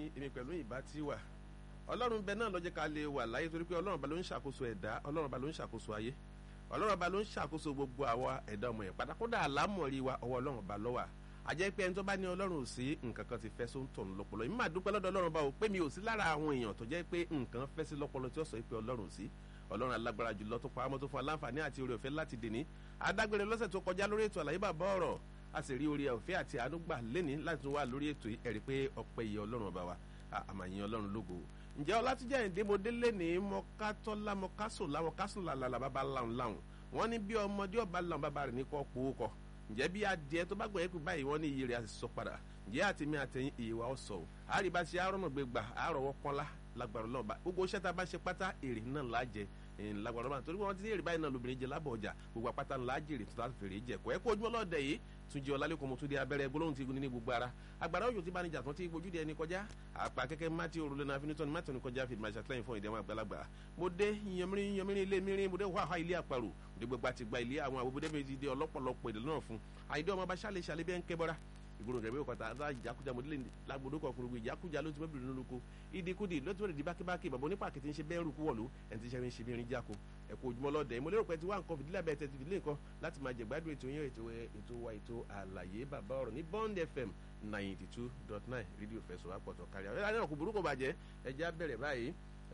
èmi pẹ̀lú ìbá tí wà ọlọ́run bẹ náà lọ́jọ́ ká lè wà láyé torí pé ọlọ́run ba ló ń ṣàkóso ẹ̀dá ọlọ́run ba ló ń ṣàkóso ayé ọlọ́run ba ló ń ṣàkóso gbogbo àwa ẹ̀dá ọmọ yẹn pátákódà àlámọ̀rí wa ọwọ́ ọlọ́run ba lọ́wà àjẹ́ pé ẹni tó bá ní ọlọ́run ò sí nǹkan kan ti fẹ́ só ń tọ̀nù lọ́pọlọ èmi máa dúpẹ́ lọ́dọ̀ ọlọ́run bá o pé mi ò sí lára àwọn èèyàn tó jẹ́ pé nǹkan fẹ́ sí lọ́pọlọ tí ó sọ pé ọlọ́run ò sí ọlọ́run alágbára jùlọ tó pa àmọ́ tó fún aláǹfààní àti oore ọ̀fẹ́ láti dèní adágbére lọ́sẹ̀ tó kọjá lórí ètò àlàyé bàbá ọ̀rọ̀ a sì rí oore ọ̀fẹ́ àti àánú gbà lẹ́ni láti tún wà lórí ètò yìí ẹ̀rí pé ọpẹ́ yìí ọlọ́run ọba wa àmàyìn ọlọ́run lógo ǹjẹ́ ọlátúnjẹ́ ìdè mo délé ní mọ́kátọ́lá mọ́kásòlá mọ́kásòlá làlà bàbá làwọn làwọn wọ́n ní bí ọmọdé ọba làwọn bàbá rẹ̀ ní kọ́ pòó kọ́ ǹjẹ́ bí adìẹ tó bá gbọ̀yẹ́ pé báyìí wọ́n ní iye rẹ̀ á sì sọ padà ǹjẹ́ àtẹ̀mí àtẹ̀yìn iye wa ó sọ o àríbá ṣe àrọ́nà gbé gbà àrọ̀wọ́ pọ́nlá lágbára ọlọ́ọ̀bá gbogbo iṣẹ́ tá a bá ṣe pátá èrè náà lájẹ lágbára ọlọ́ọ̀bá torí wọ́n ti ní èrè báyìí náà lóbìnrin jẹ lábọ̀ ọjà gbogbo apáta ńlá jèrè tó láti fèrè jẹ kọ́ ẹ kó ojúmọ́ lọ́ọ̀dẹ yìí tún jẹ́ ọlálẹ́kùn mo tún di abẹ́rẹ́ gbólóhùn ti gun ní gbogbo ara agbára òjò tí bá ní jà tán tí gbojú di ẹni kọjá àpá kẹ́kẹ́ mátì òrùlé náà finitọ́ni mátì òní kọjá fìdí màṣà tẹ́yìn fún ìdẹ́wọ̀n àgbàlagbà mo dé yanmirin yanmirin ilé mirin mo dé wàhálà ilé àparò mo dé gbogbo àti gba ilé àwọn àbúbúdé mi ti di ọlọ́pọ̀lọpọ̀ èdè náà fún àyídé ọmọ bá ṣàlẹ̀ ṣàlẹ̀ bẹ́ẹ̀ ń kẹ́ bọ́ra ìgboro rẹ̀ wíwọ̀ kọ́ta àdá ìjákujà mọ̀dílé lágbódó kan kúrúgbó ìjákujà ló ti bẹ́ẹ̀ bìrì lóko ìdíkudì ló ti bẹ̀rẹ̀ di bákíbákí bàbá onípa kìtì ń ṣe bẹ́ẹ̀ rúkú wọ̀lú ẹni tí sẹ́rin ṣe bí irin jáko ẹ̀kọ́ ojúmọ́ lọ́dẹ̀ mo lérò pé ti wá nǹkan fìdílé abẹ́ tẹ̀ ti fìdílé nǹkan láti máa jẹ̀gbádùn ètò yẹn ètò ètò wa ètò àlàyé bàbá ọ̀rọ̀ ní Bond FM ninety two dot nine rédíò fẹsọ̀ àpọ̀tọ̀ kárí àwọn ẹ̀rọ kò burúkú bàjẹ́ ẹ̀já bẹ̀rẹ̀ báyìí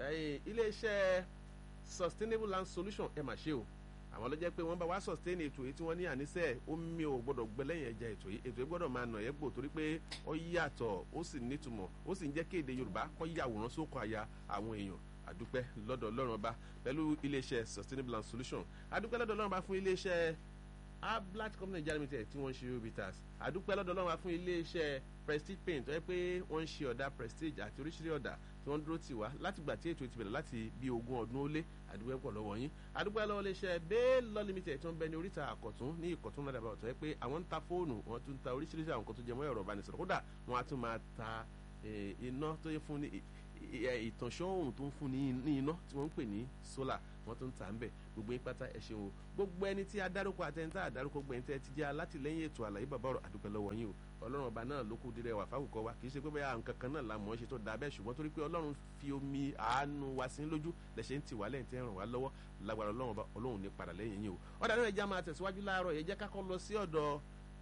iléeṣẹ́ sustainable land solution ẹ̀ mà ṣe o àwọn ló jẹ́ pé wọ́n bá wá sustain ètò yìí tí wọ́n ní àníṣe omi ò gbọ́dọ̀ gbẹ lẹ́yìn ẹja ètò yìí ètò yìí gbọ́dọ̀ máa nà ẹ́ gbò torí pé ó yàtọ̀ ó sì nítumọ̀ ó sì ń jẹ́ kí èdè Yorùbá kó yàwòrán sókò àyà àwọn èèyàn àdúpẹ́ lọ́dọ̀ Ọlọ́run ọba pẹ̀lú iléeṣẹ́ sustainable land solution àdúpẹ́ lọ́dọ̀ Ọlọ́run ọba fún iléeṣẹ́ ablat company Nigeria limited tí wọ́n ń ṣe obitas àdúpẹ́ lọ́dọ̀ Ọlọ́run ọba fún iléeṣẹ́ prestige paint tó yẹ pé wọ́n ń ṣe ọ̀dà prestige àti oríṣiríṣi ọ̀dà tí wọ́n dúró tì wá látìgbà tí ètò ìtìbẹ̀rẹ̀ láti bí ogún ọdún ó lé àdúgbò pọ̀ lọ́wọ́ yín àdúgbò lọ́wọ́ lè ṣe bẹ́ẹ̀ lọ́ limited tí wọ́n bẹ ní oríta àkọ̀tún ní ìkọ̀tún ládàbà ọ̀tọ̀ yẹ pé àwọn ń ta fóònù wọ́n tún ta oríṣiríṣi àwọn nǹkan tó jẹ mọ́ ẹ̀rọ ìbánisọ̀rọ̀ kódà wọ́n á tún máa ta iná tó yẹ fún ní ìtànṣán oòrùn tó ń fún ní iná tí wọ́n ń pè ní solar wọ́n tún ta ń bẹ̀ gbogbo yín pátá ẹ ṣeun o gbogbo ẹni tí adárúkọ àtẹnitá adárúkọ gbẹ̀yìn tẹ́ ti jẹ́ alátìlẹ́yìn ètò àlàyé bàbá ọ̀rọ̀ àdúpẹ́ lọ́wọ́ yín o ọlọ́run ọba náà ló kú dirẹ̀ wà fáwùkọ wa kì í ṣe pé bẹ́ẹ̀ nǹkan kan náà la mọ̀ ọ́ ṣe tó da bẹ́ẹ̀ ṣùgbọ́n torí pé ọlọ́run fi omi àánú wa sí lójú lẹ́sẹ̀ ń tì wá lẹ́yìn tí ń ràn wá lọ́wọ́ lágbára ọlọ́run ọba ọlọ́run ní padà lẹ́yìn yín o ọ̀dà náà ẹja máa tẹ̀síwájú láàárọ̀ yẹn jẹ́ ká kọ́ lọ sí ọ̀dọ̀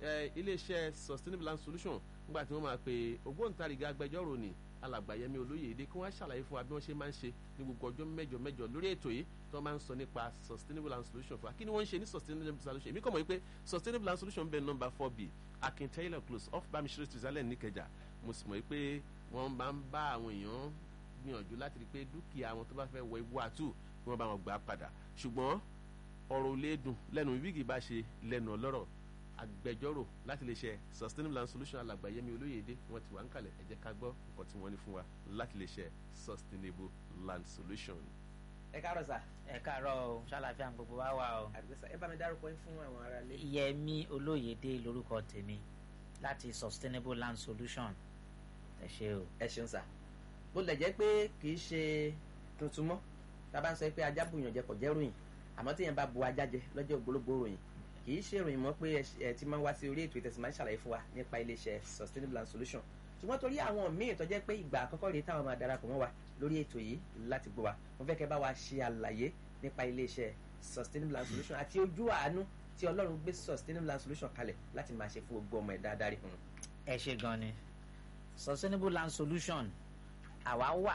iléeṣẹ́ sustainable land solution nígbà tí wọ́n máa pe ògbóǹtarìgì agbẹjọ́rò ni alàgbàyẹmí olóyèdè kí wọ́n ṣàlàyé fún wa bí wọ́n ṣe máa ń ṣe ní gbogbo ọjọ́ mẹ́jọ mẹ́jọ lórí ètò yìí tí wọ́n máa ń sọ nípa sustainable land solution fún wa kí ni wọ́n ń ṣe ní sustainable solution èmi kàn mọ̀ wípé sustainable land solution bẹ́ẹ̀ nọ́mbà four b akin taylor close off bamisire tuzalẹ̀ níkẹjà mo sì mọ̀ wípé wọ́n máa ń bá àwọn èèyàn gbìyànjú láti rí i pé dúkìá àwọn tó bá fẹ́ wọ ibú àtú kí wọ́n bá wọn gbà padà ṣùgbọ́n ọ̀rọ̀ olè dùn lẹ́nu wíìgì bá ṣe lẹ́nu ọlọ́rọ̀ agbẹjọ́rò láti lè ṣe sustainable land solution alàgbàyẹmí olóyèdè wọ́n ti wà ń kalẹ̀ ẹ jẹ́ ká gbọ́ nǹkan tí wọ́n ní fún wa láti lè ṣe sustainable land solution. ẹ káàárọ̀ sà. ẹ káàárọ̀ o ṣàlàfíà gbogbo wa wà o. àdìgbẹ́sà ẹ bá mi dárúkọ yín fún àwọn ará ilé. yẹmí olóyèdè lórúkọ tèmi láti sustainable land solution ẹ ṣe o. ẹ ṣeun sà bó lẹ̀ jẹ́ pé kì í ṣe tuntun mọ́ tá a bá ń sọ pé ajá bùyàn jẹ kò jẹ́ ròyìn àmọ́ tíyẹn bá bu ajá jẹ lọ́jọ́ ògbólógbò ròyìn kì í ṣe ìròyìn mọ́ pé ẹ ti máa ń wá sí orí ètò ìtẹ̀sí máa ń ṣàlàyé fún wa nípa iléeṣẹ́ sustainable land solution ṣùgbọ́n torí àwọn míì tó jẹ́ pé ìgbà àkọ́kọ́ rèé táwọn máa darapọ̀ mọ́ wa lórí ètò yìí láti gbọ́ wa mo fẹ́ kẹ́ bá wa ṣe àlàyé nípa iléeṣẹ́ sustainable land solution àti ojú àánú tí ọlọ́run gbé sustainable land solution kalẹ̀ láti máa ṣe fún gbogbo ọmọ ẹ̀dá adarí. ẹ ṣe gan ni sustainable land solution àwa wà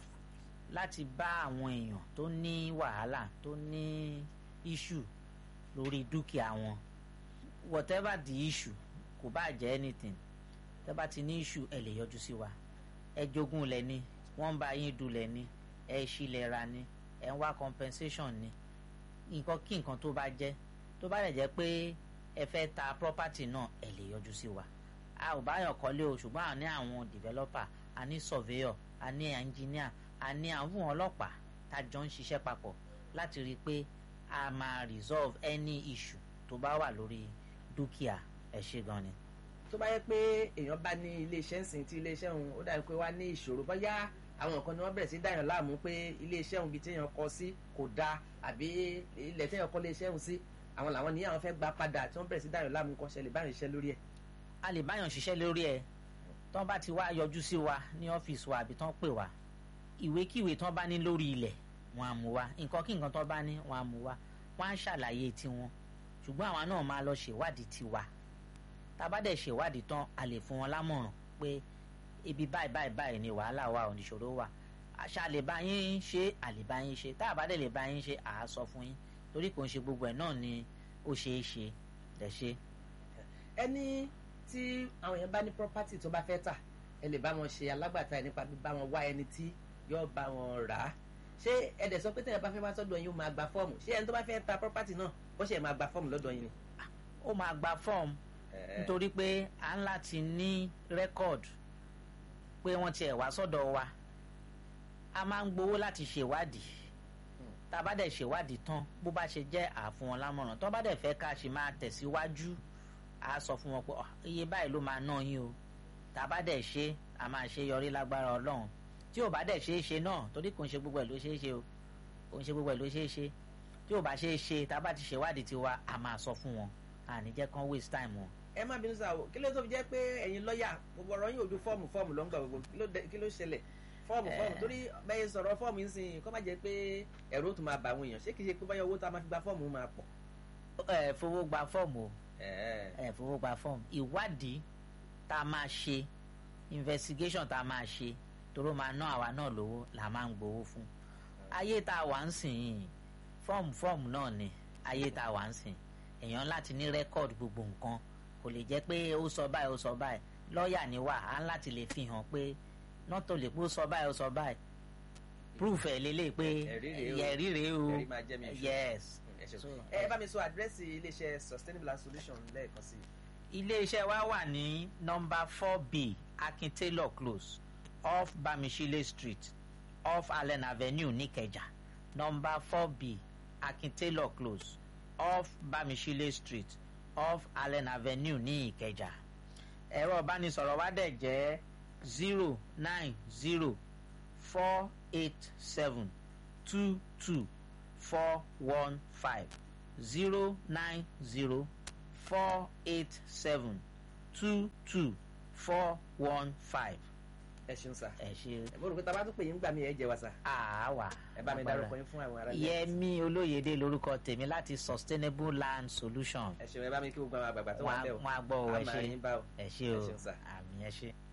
láti bá àwọn èèyàn tó ní wàhálà tó ní issue lórí dúkìá wọn whatever the issue kò bá jẹ́ anything tẹ́ bá ti ní issue ẹ lè yọjú sí wa ẹ jogún lẹ̀ ni wọ́n ń bá yín dulẹ̀ ni ẹ ṣílẹ̀ ra ni ẹ ń wá compensation ni nǹkan kí nǹkan tó bá jẹ́ tó bá lè jẹ́ pé ẹ fẹ́ ta property náà ẹ lè yọjú sí wa a ò báyọ̀ kọ́lé o ṣùgbọ́n a ní àwọn developer a ní surveyor a ní engineer a ní àwọn ọlọ́pàá tá a jọ ń ṣiṣẹ́ papọ̀ láti rí i pé a máa resolve any issue tó bá wà lórí dúkìá ẹ ṣe gan ni. tó bá yẹ pé èèyàn bá ní iléeṣẹ́ ńsìn tí iléeṣẹ́ òun ó dàbí pé wá ní ìṣòro bóyá àwọn nǹkan ni wọ́n bẹ̀rẹ̀ sí dáyàn láàmú pé iléeṣẹ́ òun bíi téèyàn kọ sí kò dáa àbí ilẹ̀ téèyàn kọ́ iléeṣẹ́ òun sí àwọn làwọn ní àwọn fẹ́ gba padà tí wọ́n bẹ̀rẹ̀ sí dáyàn láàmú kọ́ ṣẹlẹ̀ báyìí ṣiṣẹ́ lórí ẹ̀. a lè báyàn ṣiṣẹ́ lórí ẹ̀ tán bá ti wá yọjú sí wa ní ọ́fíìsì wa àbí tán pè wá ìwékíwé tán bá ní lórí ilẹ̀ wọn á mú wa nǹkan kí nǹkan tán bá ní wọn á mú wa wọn á ṣàlàyé tiwọn ṣùgbọ́n àwa náà máa lọ ṣèwádìí tiwa tá a bá dẹ̀ ṣèwádìí tán a lè fún wọn lámọ̀ràn pé ibi báyìí báyìí báyìí ni wàhálà wa oníṣòro wà àṣà lè bá yín ṣe àlè bá yín ṣe tá a bá dẹ̀ lè bá yín ṣe à á sọ fún yín torí kò ń ṣe gbogbo ẹ̀ náà ni ó ṣeé ṣe lẹ̀ ṣe. ẹni tí àwọn èèyàn bá ní property tó bá fẹ́ tà ẹ lè bá wọn ṣe alágbàtà ẹ nípa bíbá wọn wá ẹni tí yóò bá wọn rà á ṣé ẹ dẹ̀ sọ pé tẹ̀yẹ̀ bá fẹ́ wá sọ́dọ̀ yín ó máa gba fọ́ọ̀mù ṣé ẹni tó bá fẹ́ ta property náà ó ṣe máa gba fọ́ọ̀mù lọ́dọ̀ yín ni. ó máa gba fọ́ọ̀mù nítorí pé à ń láti ní rẹ́kọ̀dù pé wọ́n tiẹ̀ wá sọ́dọ̀ wa a máa ń gbowó láti ṣèwádìí tá a bá dẹ̀ ṣèwádìí tán bó bá ṣe jẹ́ àfún wọn lámọ̀ràn tó bá dẹ̀ fẹ́ ká ṣe máa tẹ̀síwájú a sọ fún wọn pé iye báyìí ló máa ná yín o tá a bá dẹ̀ ṣe a máa ṣe yọrí lágbára ọlọ́run tí ò bá dẹ̀ ṣe é ṣe náà torí kò ń ṣe gbogbo ẹ̀ ló ṣe é ṣe o kò ń ṣe gbogbo ẹ̀ ló ṣe é ṣe tí ò bá ṣe é ṣe tá a bá ti ṣèwádìí tiwa a máa sọ fún wọn àní jẹ́ kán waste time wọn. ẹ má bínú sáà o kí ló tó fi jẹ́ pé ẹ̀yin lọ́ọ̀yà gbogbo ọ̀rọ̀ yín ojú fọ́ọ̀mù fọ́ọ̀mù ló ń gbà gbogbo kí ló ṣẹlẹ̀ fọ́ọ̀mù fọ́ọ̀mù torí bẹ́ẹ̀ sọ̀rọ̀ fọ́ọ̀mù yín sìn kó má jẹ́ pé ẹ̀rọ tó máa bà àwọn èèyàn ṣé kìí ṣe pé báyọ̀ owó tá a máa fi gba fọ́ọ̀mù máa pọ̀. ẹ fowó gba fọ́ọ̀mù o ẹ fowó gba fọ́ọ̀mù ìwádìí tá a máa ṣe investigation tá a máa ṣe toró máa ná àwa náà lówó là máa ń gbowó fún ayé tá a wà ń sìn yìí fọ́ọ̀mù fọ́ọ̀mù náà ni ayé tá a wà ń sìn èèyàn láti ní rẹ́kọ̀dù gbogbo nǹkan kò lè jẹ́ pé ó sọ báyìí ó sọ báyìí lọ́ọ̀yà ni wà á láti lè fi hàn pé nọ́tò lè pé ó sọ báyìí ó sọ báyìí proof ẹ̀ lélẹ̀ pé ẹ̀rí rèé o yes. ẹ bá mi sọ àdírẹ́sì iléeṣẹ́ sustainable and solution lẹ́ẹ̀kan sí. iléeṣẹ́ wa wà ní nọ́mbà four b akin taylor close off bamishile street off allen avenue nìkẹjà nọ́mbà four b akin taylor close off bamishile street off allen avenue ní ìkẹjà ẹ̀rọ ìbánisọ̀rọ̀ wa dẹ̀ jẹ́ zero nine zero four eight seven two two four one five zero nine zero four eight seven two two four one five. ẹ ṣeun sá. ẹ ṣe. ẹ bó rò pé tá a bá tún pè yín gbà mí ẹ jẹ wa sá. àwa. ẹ bá mi dárúkọ yín fún àwọn ará ilé. Yẹmí Olóyèdè lórúkọ tèmi láti Sustainable Land Solution. ẹ ṣeun ẹ bá mi kí gbogbo àwọn àgbààgbà tó wà ń bẹ̀ o. wọn á gbọ́ ọ ẹ a máa ṣe yín bá o. ẹ ṣe ẹ o ṣeun sá. àmì ẹ ṣe.